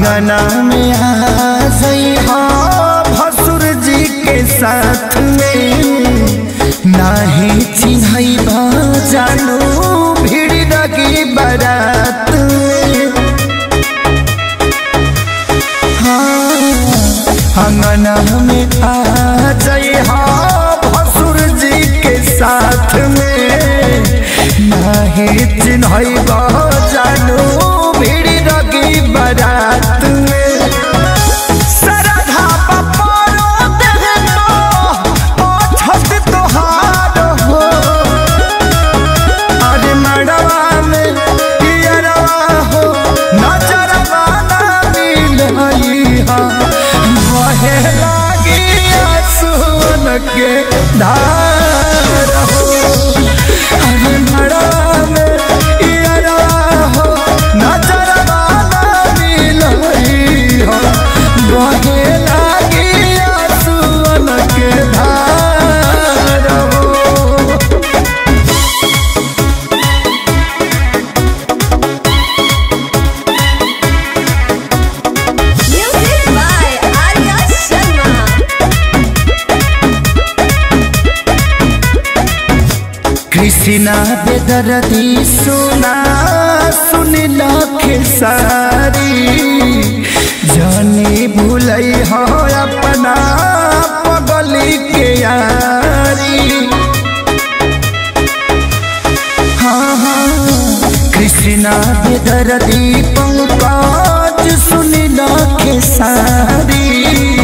अंगना में आ जइहा भसुर जी के साथ में नाही चिन्हई जानू भीड़ लगी बारात में हाँ, अंगना में आ जइहा भसुर जी के साथ में नाही चिन्हई जानू भीड़ लगी बारात में सरधा पपारो देहनो ओठत तोहार हो अरे मड़वा में पियरवा हो नजरवा ना मिलई हा बहे लागी आंसुअन के धार हो अरे मड़वा में पियरवा हो नजरवा ना मिलई हा बहे लागी आंसुअन के धार हो Music by Arya Sharma. Krishna बेदरदी सुना सुन खेसारी जानी भूलई हो अपना पगली के यारी हाँ हाँ कृष्णा बेदरदी पंकज सुन खेसारी